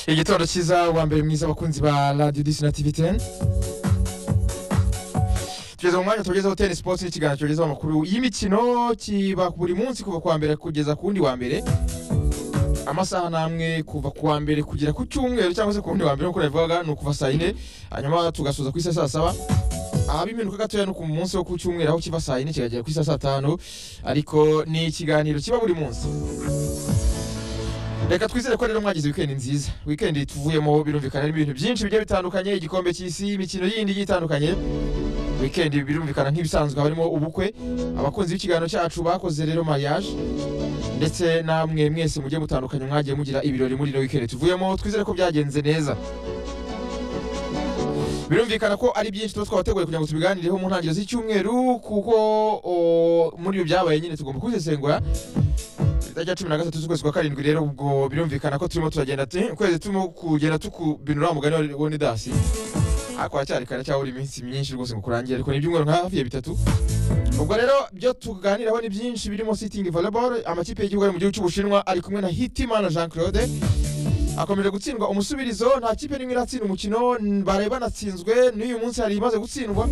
igitoro cyiza uwa mbere mwiza abakunzi ba radiyo disi na tivi teni tugeze mu mwanya tugezeho teni sipoti n'ikiganiro tugezeho amakuru y'imikino kiba buri munsi kuva ku wa mbere kugeza ku wundi wa mbere amasaha n'amwe kuva ku wa mbere kugera ku cyumweru cyangwa se ku wundi wa mbere nk'uko nabivugaga ni ukuva saa yine hanyuma tugasoza ku isa saa saba abimenuka gatoya ni ku munsi wo ku cyumweru aho kiva saa yine kikagera ku isa saa tanu ariko ni ikiganiro kiba buri munsi reka twizere ko rero mwagize wikendi nziza wikendi tuvuyemo birumvikana harimo ibintu byinshi bigiye bitandukanye igikombe cy'isi imikino yindi igiye itandukanye wikendi birumvikana nk'ibisanzwe haba harimo ubukwe abakunzi b'ikiganiro cyacu bakoze rero mariage ndetse namwe mwese mugiye mutandukanye mwagiye mugira ibirori muri ino wikendi tuvuyemo twizere ko byagenze neza birumvikana ko ari byinshi tuba twabateguye kugira ngo tubiganireho mu ntangiriro z'icyumweru kuko o, muri ibyo byabaye nyine tugomba kubisesengura itarya cumi na gatatu z'ukwezi kwa karindwi rero ubwo birumvikana ko turimo turagenda tu- ukwezi turimo kugenda tukubinura wa mugani wa- wa nidasi ariko haracyari kare cyabura iminsi myinshi rwose ngo kurangire ariko ni ibyumweru nka hafi ya bitatu ubwo rero byo tuganiraho ni byinshi birimo sitting volleyball amakipe y'igihugu ari mu gihugu cy'ubushinwa ari kumwe na hitimana jean claude akomeje gutsindwa umusubirizo nta kipe n'imwe iratsinda umukino n- baraye banatsinzwe n'uyu munsi hari imaze gutsindwa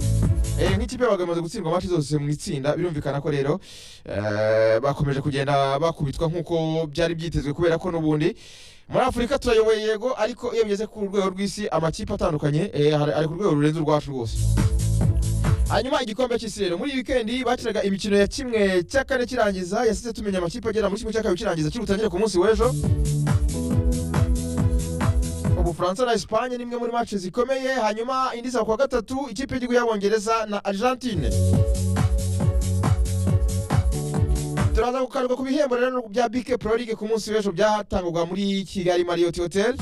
Eh, nk'ikipe yabaga imaze gutsindwa amaci zose mu itsinda birumvikana ko rero eh, bakomeje kugenda bakubitwa nk'uko byari byitezwe kubera ko n'ubundi muri afurika turayoboye yego ariko iyo bigeze ku rwego rw'isi amakipe atandukanye eh, hari- ari ku rwego rurenze urwacu rwose hanyuma igikombe cy'isi rero muri iyi wikendi bakinaga imikino ya kimwe cya kane kirangiza yasize tumenya amakipe agera muri kimwe cya kabiri kirangiza kiri butangire ku munsi w'ejo ubufaransa na esipanye ni imwe muri match zikomeye hanyuma indi za kuwa gatatu ikipe y'igihugu y'abongereza na argentine turaza gukanirwa ku bihembo rero bya bike pro league ku munsi w'ejo byatangwaga muri kigali marriott hotel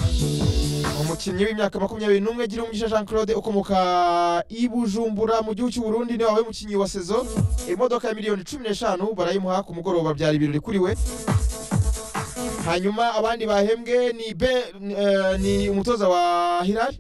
umukinnyi w'imyaka makumyabiri n'umwe girumugisha jean claude ukomoka i bujumbura mu gihugu cy'u burundi niwe wabaye umukinnyi wa sezo imodoka ya miliyoni cumi n'eshanu barayimuha ku mugoroba byari ibirori kuri we hanyuma abandi bahembwe ni be eh, ni umutoza wa hilali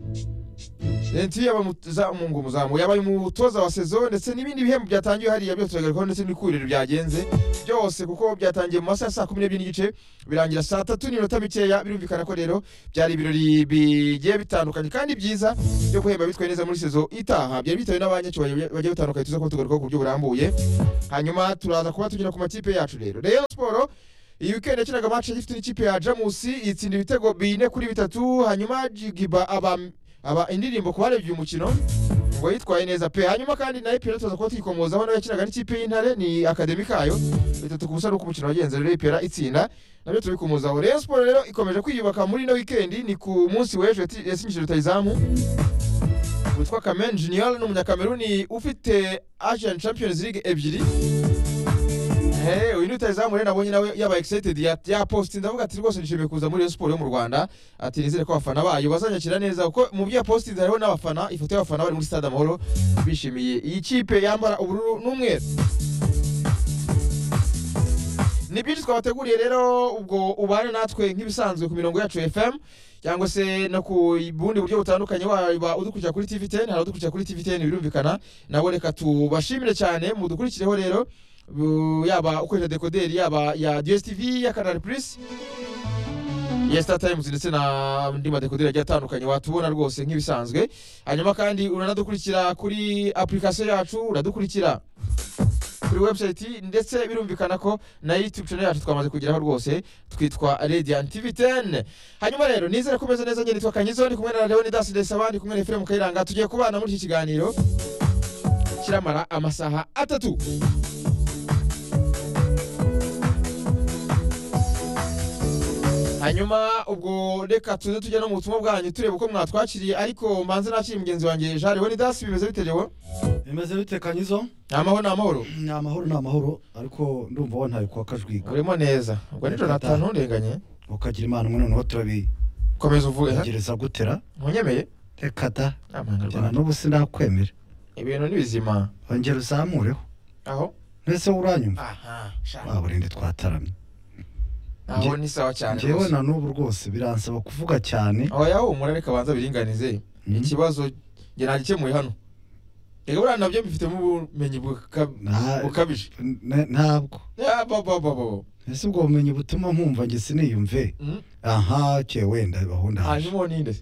lenti yabamuzamu yabaye umutoza wa sezo ndetse n'ibindi bihembo byatangiwe hariya byose turagarukaho ndetse n'ikuriro byagenze byose kuko byatangiye mu masaha ya saa kumi n'ebyiri n'igice birangira saa tatu n'iminota mikeya birumvikana ko rero byari ibirori bigiye bitandukanye kandi byiza byo guhemba bitwaye neza muri sezo itaha byari bitawe n'abanyacyubahiro bagiye batandukanye tuza kuba tugarukaho ku buryo burambuye hanyuma turaza kuba tugera ku makipe yacu rero rayon siporo iyi weekend yakinaga match ifite n'ikipe ya jamusi itsinda ibitego bine kuri bitatu hanyuma jigiba aba, aba indirimbo ku barebye uyu mukino ngo yitwaye neza pe hanyuma kandi na epera tuza kuba twikomozaho nayo yakinaga n'ikipe y'intare ni akademi kayo bitatu ku busa n'uko umukino wagenze rero epera itsinda nabyo tubikomozaho rayon siporo rero ikomeje kwiyubaka muri ino weekend ni ku munsi w'ejo yati- yasinyishije rutayizamu witwa kamen junior ni umunyakameruni ufite asian champions league ebyiri Hey, uyu ni rutayizamu rero nabonye nawe yaba excited ya, ya post ndavuga ati rwose nishimiye kuza muri Rayon siporo yo mu Rwanda ati nizere ko abafana bayo bazanyakira neza kuko mu bya post hariho n'abafana ifoto y'abafana bari muri stade amahoro bishimiye iyi kipe yambara ubururu n'umweru ni byinshi twabateguriye rero ubwo ubane natwe nk'ibisanzwe ku mirongo yacu ya FM cyangwa se no ku bundi buryo butandukanye waba udukurikira kuri TVTN hari udukurikira kuri TVTN birumvikana nabo reka tubashimire cyane mudukurikireho rero bu- yaba ukoresha dekoderi yaba ya DSTV ya Canal Plus ya Star Times ndetse na andi madekoderi agiye atandukanye watubona rwose nk'ibisanzwe hanyuma kandi uranadukurikira kuri application yacu uradukurikira kuri website ndetse birumvikana ko na YouTube channel yacu twamaze kugeraho rwose twitwa Radiant TV 10 hanyuma rero nizere kumeze neza nyine nitwa Kanyizo ndi kumwe na Leonidas Desaba ndi kumwe na Ephraim Kayiranga tugiye kubana muri iki kiganiro kiramara amasaha atatu hanyuma ubwo reka tuze tujya no mu butumwa bwanyu turebe uko mwatwakiriye ariko manze nakiri mugenzi wanjye Jean Leonidas bimeze bite Leo bimeze bitekanye izo ni amahoro ni amahoro ni amahoro ni amahoro ariko ndumva wantaye kwa kajwiga urimo neza ubwo ni Jonathan ntundenganye ukagira imana umwe noneho turabigereza komeza uvuge gutera ntunyemeye reka da Amanga jyana Rwanda. n'ubu sinakwemera ibintu ni bizima ongera uzamureho aho mbese uranyumva aha sha. waburinde twataramye aho ni sawa cyane ngewe rwose. na n'ubu rwose biransaba kuvuga cyane aho yahumura reka banza biringanize Mhm. ikibazo njye nagikemuye hano reka buriya nabyo mbifitemo ubumenyi buka- Na- bukabije N- ntabwo Ya, ba- ba- ba- ba- ba. ese ubwo bumenyi butuma mpumva njye siniyumve Mm. aha ke wenda baho ndaje hanyuma uninde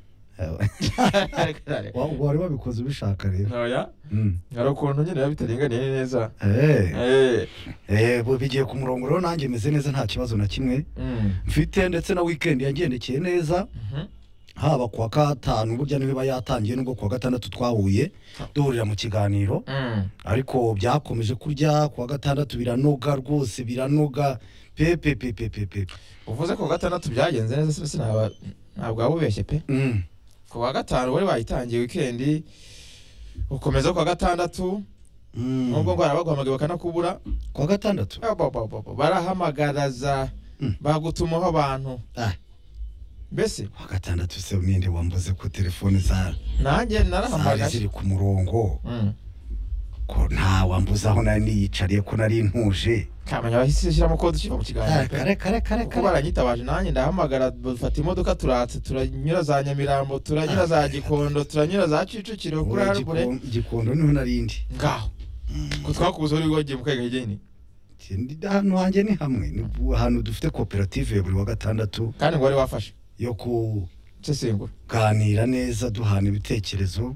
Wa- wari wabikoze ubishaka rero oya Mm. hari ukuntu nyine biba bitaringaniye neza Eh, Eh, eh, bu- bigiye ku murongo rero nanjye meze neza nta kibazo na kimwe mm. mfite ndetse na weekend yagendekeye neza Mhm. haba kuwa gatanu burya niba yatangiye nubwo kuwa gatandatu twahuye duhurira mu kiganiro Mm. ariko byakomeje kurya kuwa gatandatu biranoga rwose biranoga pe pe pe pe pe pe uvuze ko gatandatu byagenze neza sinzi sinaba ntabwo waba ubeshye pe Mm. ku wa gatanu wari wayitangiye wikendi ukomeza ku wa gatandatu Mm. nubwo ngo barabaguhamagaye bakanakubura kuwa gatandatu Eh, bo- bo- bo- bo, barahamagaraza Mm. bagutumaho abantu Ah. mbese kuwa gatandatu se ninde wambuze ko telefone za nanjye zari narahamagaye ziri ku murongo Mm. ko nta wambuze aho nari niyicariye ko nari ntuje kamenya bahise shyiramo kode ukiva mu kiganiro Ah, pe kare kare kare kuko kare baranyitabaje nanjye ndahamagara dufata imodoka turatse turanyura za nyamirambo turanyura za gikondo turanyura za kicukiro kuri Oya, harugure Gikondo- gikondo niho narindi ngaho ko twakuze uri wagiye mu kagari geni hano hanjye ni hamwe ni ahantu dufite koperative ya buri wa gatandatu kandi ngo wari wafashe yo kuganira sesengura neza duhana ibitekerezo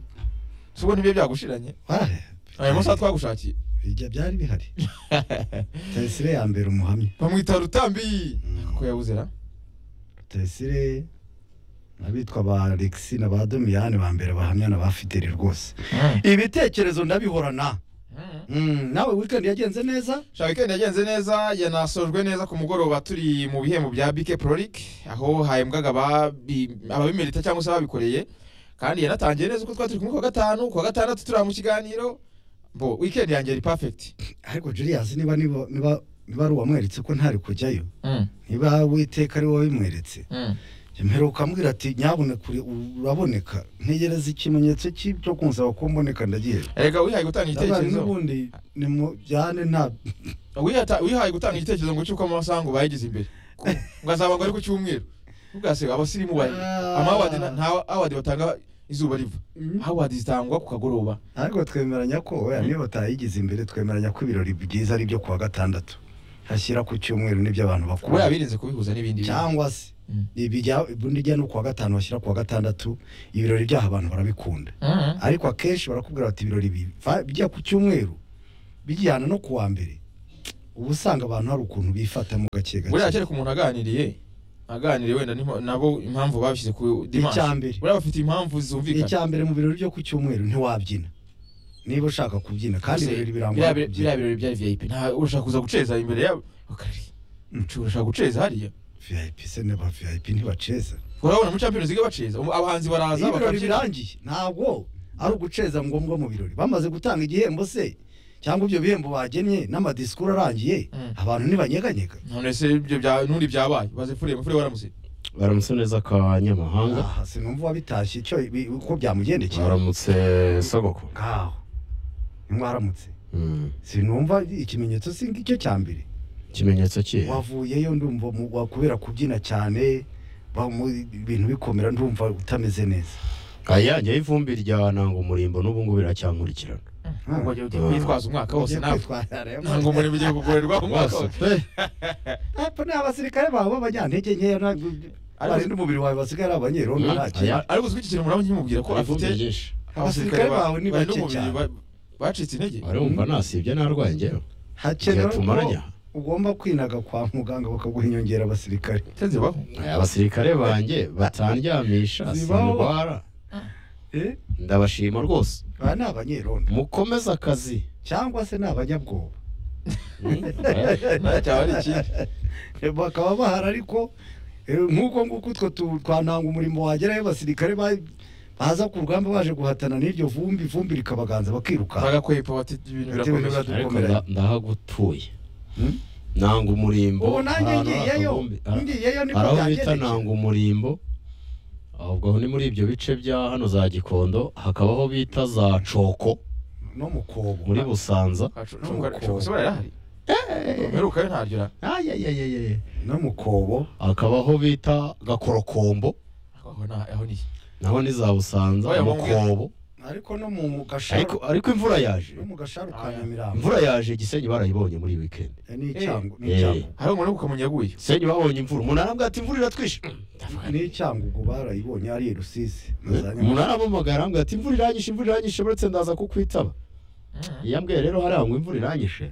si ubu nibyo byagushiranye Ware, ayo masaha twagushakiye bijya byari bihari Rutayisire ya mbere umuhamya bamwita rutambi ko yabuze ra Rutayisire n'abitwa ba Alexis na ba Domiyane ba mbere bahamya na ba Fideli rwose ibitekerezo ndabihorana Mm, nawe weekend yagenze neza shaka weekend yagenze neza yanasojwe neza ku mugoroba turi mu bihembo bya bike prolik aho hahembwaga ababi- ababimerita cyangwa se ababikoreye kandi yanatangiye neza uko twari turi kumwe ku wa gatanu ku wa gatandatu turi mu kiganiro bo weekend yanjye ni perfect ariko Julius niba niba niba niba ari uwamweretse ko ntari kujyayo niba witeka ari wowe wabimweretse mperuka ambwira ati nyaboneka uri- uraboneka ntegereza ikimenyetso ki- cyo kunsaba ko mboneka ndagiye reka wihaye gutanga Ndabaye igitekerezo n'ubundi nimujyane nta Wihata- wihaye gutanga igitekerezo ngo cyuko amasaha ngo bayigize imbere Ko- ngo azaba ngo ari ku cyumweru ubwase abasirimu bari Ah. amawadi nta awadi batanga izuba riva awadi zitangwa ku kagoroba ariko twemeranya ko oya niba batayigize imbere twemeranya ko ibirori byiza ari ibyo kuwa gatandatu hashyira ku cyumweru n'ibyo abantu kuba bakora yabirinze kubihuza n'ibindi bintu. cyangwa se Mm. ibijya ubundi ijya no kuwa gatanu bashyira kuwa gatandatu ibirori byaha abantu barabikunda Mhm. ariko akenshi barakubwira bati ibirori biva- bijya ku cyumweru bijyana no kuwa mbere uba usanga abantu hari ukuntu bifatamo gake buriya gake kereka umuntu aganiriye aganiriye wenda n'impa- nabo impamvu babishyize ku dimanshi icya mbere buriya bafite impamvu zumvikana icya mbere mu birori byo ku cyumweru ntiwabyina niba ushaka kubyina kandi Gusa ibirori biriya birangwa no bire- kubyina biriya birori byari vip nta urashaka kuza guceza imbere yabo Bakari, Mm. urashaka guceza hariya vip se ne ba vip ntibaceza urabona muri champions league baceza umu- abahanzi iyo baraza ibirori bakabyina birangiye ntabwo ari uguceza ngombwa mu birori bamaze gutanga igihembo se cyangwa ibyo bihembo bagennye n'amadisikuru arangiye Mm. abantu ntibanyeganyega none se ibyo bya nundi byabaye baze fure mufure waramutse baramutse neza kwa nyamahanga aha sinumva uwabitashye icyo ibi- uko byamugendekeye baramutse sogoko ngaho nimwaramutse Mm. sinumva ikimenyetso si ngicyo cya mbere ikimenyetso ki wavuyeyo ndumva mu- wa- kubera kubyina cyane ba- mu- ibintu bikomera ndumva utameze neza ayanjye y'ivumbi rya nanga umurimbo n'ubu ngubu iracyankurikirana ngo jya ujye kwitwaza umwaka wose Ugiye nawe kwitwara rero. ntabwo umurimo ugiye kugorerwa umwaka Rwose, wose eh, Hepfo ni abasirikare bawe b'abanyantege nkeya Ariko- barinda umubiri wawe basigaye ari abanyerondo Mm. ntacyo Aya- ariko uzi ko iki kintu muraba nkimubwira ko ivumbi afite ryinshi Abasirikare bawe ni bari bake n'umubiri cyane. ba- bacitse intege arumva nasibye narwaye njyewe hakenewe Bigatuma arya. ko ugomba kwinaga kwa muganga bakaguha inyongera abasirikare nteze baho Aya, abasirikare banjye batandyamisha Zibaho. sindwara Eh, ndabashima rwose aba ni abanyerondo mukomeze akazi cyangwa se ni abanyabwoba Mm. nta cyaba ari ikindi bakaba bahari ariko eh, nk'uko nguko utwo tu- twananga umurimo wagerayo abasirikare ba- baza ku rugamba baje guhatana n'iryo vumbi ivumbi rikabaganza bakiruka bagakwepa bati ibintu Ati, birakomeza ibintu ariko dukomere. nda- ndahagutuye Mm. nanga umurimbo ubu nanjye ahantu hari ngiyeyo akavumbi. Ah. ngiyeyo niko hari aho bita byagendekeye nanga umurimbo ahubwo aho ni muri ibyo bice bya hano za gikondo hakaba aho bita za coko no mu kobo muri busanza barahari mperukayo ntaryo ra Ayayayayaye. no mu kobo hakaba aho bita gakorokombo aho ni naho ni za busanza Oya, mukobo ariko no mu ariko gasharu ariko imvura yaje no mu gasharu ka Ah, ya. nyamirambo imvura yaje gisenyi barayibonye muri iyi weekend Eh, ni icyangu ni Eh. icyangu hari umuntu ukamunyaguye gisenyi babonye imvura umunara mbwa ati imvura iratwishe ni icyangu ubwo barayibonye ari i rusizi na za umuntu arampamagara ambwira ati imvura iranyishe imvura iranyishe uretse ndaza kukwitaba yambwiye rero hariya ngo imvura iranyishe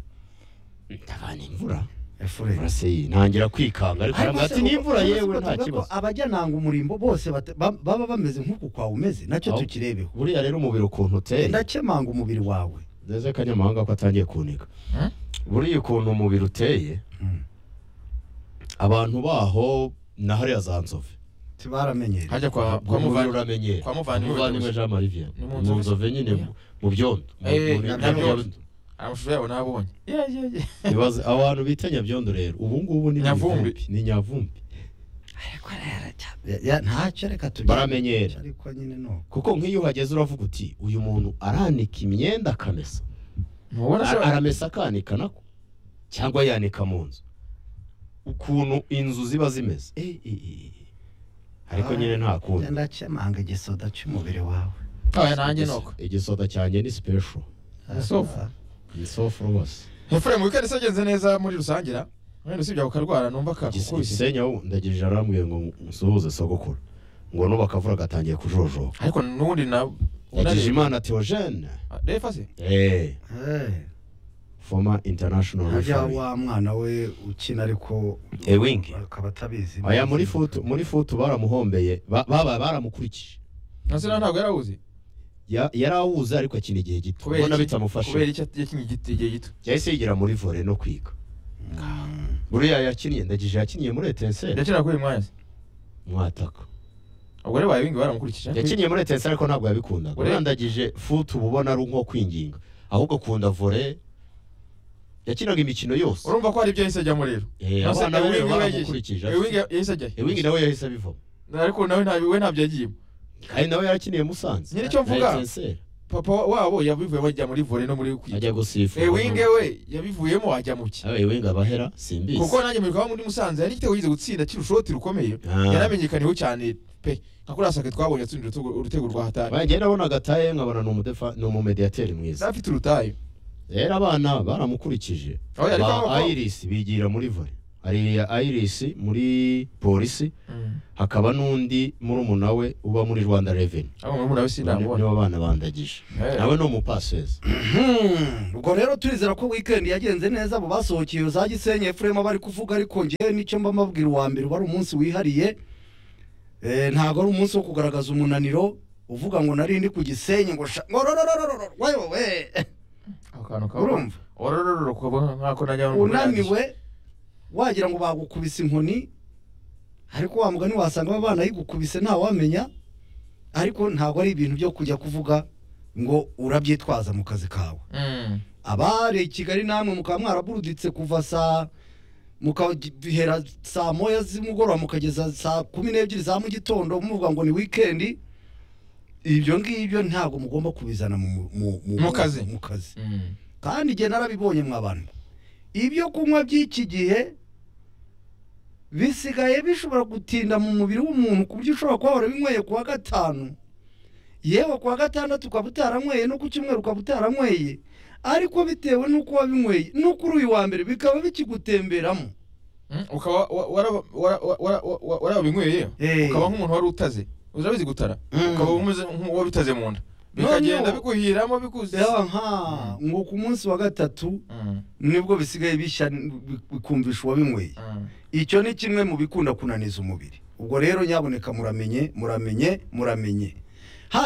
ndavana imvura efureni imvura se iyi, ntangira kwikanga ariko arambwira ati ni imvura yewe nta kibazo abajya nanga umurimbo bose bata- ba- baba bameze nk'uku kwawe umeze nacyo Aho. tukirebeho buriya rero umubiri ukuntu uteye ndakemanga umubiri wawe ndeze akanyamahanga ko atangiye kuniga Hmm? buriya ukuntu umubiri uteye Hmm. abantu baho na hariya za nzove tibaramenyereye hajya kwa kwa umubiri muvana uramenyera kwa Muvandimwe Muvandimwe Rutebuka. jean marie vianney Ni mu mu Nzove. nzove nyine mu- mu byondo Mu- Eh, mu- na mu- Nyabyondo. amashusho yabo nabonye Ibaze abantu bita nyabyondo rero ubu ngubu ni Nyavumbi. Nyavumbi. ni nyavumbi Ya- ya- ntacyo reka tujye Baramenyera. ariko nyine no kuko nk'iyo uhageze uravuga uti uyu muntu aranika imyenda akamesa ntubona Ara- ashobora aramesa akanika nako cyangwa yanika mu nzu ukuntu inzu ziba zimeze Eh, eh, eh. ariko Ah. nyine nta kundi ndakemanga igisoda cy'umubiri wawe aya nanjye nuko igisoda cyanjye ni special Isofu. Ah, ni sofu rwose efuremu wikendi yagenze neza muri rusange na wenda usibye ako karwara numva kakukubise igisenya ubu ndagejeje arambwiye ngo musuhuze sogokuru ngo n'ubu akavura gatangiye kujojoka ariko n'ubundi na yageje imana teogene refa se eh eh. former international harya referee wa mwana we ukina ariko Ewing. akaba atabizi aya muri futu muri futu baramuhombeye ba- baba baramukurikije nasina ntabwo yari awuzi Ya- yari awuzi ariko akina igihe gito Kubera ubona iki? kubera bitamufashe icyo yakinnye igiti igihe gito yahise yigira muri vore no kwiga Mm. buriya yakinnye ndagejeje yakiniye muri etenseri yakina kuri uyu mwanya se mwataka ubwo rero bayibingi baramukurikije yakiniye muri etenseri ariko ntabwo Ure- yabikundaga buriya ndagije futu uba ubona ari nko kwinginga ahubwo akunda vore yakinaga imikino yose urumva ko hari ibyo yahise ajyamo rero Eh, Nonese abana be Ewingi we baramukurikije yagiye- Ewingi yahise ajyayo ewingi nawe yahise abivamo ariko nawe ntabyo we ntabyo yagiyemo kandi nawe yarakiniye musanze Nyiri icyo na mvuga. Etincelles. papa wabo yabivuyemo ajya muri vore no muri kwiga ajya gusifura ewinge we yabivuyemo ajya mu ki abe ewingi abahera simbizi kuko nanjye mu bikorwa muri musanze yari igitego yize gutsinda cy'urushoti rukomeye Ah. yaramenyekaniyeho cyane pe nka kuriya sake twabonye yatsinze urutego- urutego rwa hatari Bagiye nabona agataye nkabona ni umudefa ni umumediyateri mwiza afite urutayo rero abana baramukurikije Oya, ariko ba abakobwa- iris bigira muri vore hari iris muri polisi hakaba n'undi murumuna we uba muri rwanda reveni abo muri muna we sinamubona nibo bana bandagije Eh. nawe ni umupasesi Hmm, ubwo rero turizera ko weekend yagenze neza abo basohokeye za gisenyi efurema bari kuvuga ariko ngewe n'icyo mba mbabwira uwa mbere wari umunsi wihariye Eh, ntabwo ari umunsi wo kugaragaza umunaniro uvuga ngo nari ndi ku gisenyi ngo sha ngo rororororo wewe ako kantu kaba urumva ororororo kuba nk'ako najya mu unaniwe wagira ngo bagukubise inkoni ariko wa mugani wasanga aba bana yigukubise ntawamenya ariko ntabwo ari ibintu byo kujya kuvuga ngo urabyitwaza mu kazi kawe Mm. abari i kigali namwe mukaba mwaraburuditse kuva saa mukahera saa moya z'umugoroba mukageza saa kumi n'ebyiri za mu gitondo muvuga ngo ni wikendi ibyo ngibyo ntabwo mugomba kubizana mu, mu, Mu kazi. mu kazi Mm. kandi igihe narabibonye mwa bantu ibyo kunywa by'iki gihe bisigaye bishobora gutinda mu mubiri w'umuntu ku buryo ushobora kuba warabinyweye ku wa gatanu yewe ku wa gatandatu ukaba utaranyweye no ku cyumweru ukaba utaranyweye ariko bitewe n'uko wabinyweye no kuri uyu wa mbere bikaba bikigutemberamo Mm, ukaba wa- waraba- wara- wa- wara- wa- wa- warabinyweye Eh. ukaba nk'umuntu wari utaze urabizi gutara Mm. ukaba umeze nk'uwabitaze mu nda Noneho- bikagenda bikuhiramo bikuze yaba nka ngo ku munsi wa gatatu Mm, nibwo bisigaye bishya bikumvisha uwabinyweye mm. icyo ni kimwe mu bikunda kunaniza umubiri ubwo rero nyaboneka muramenye muramenye muramenye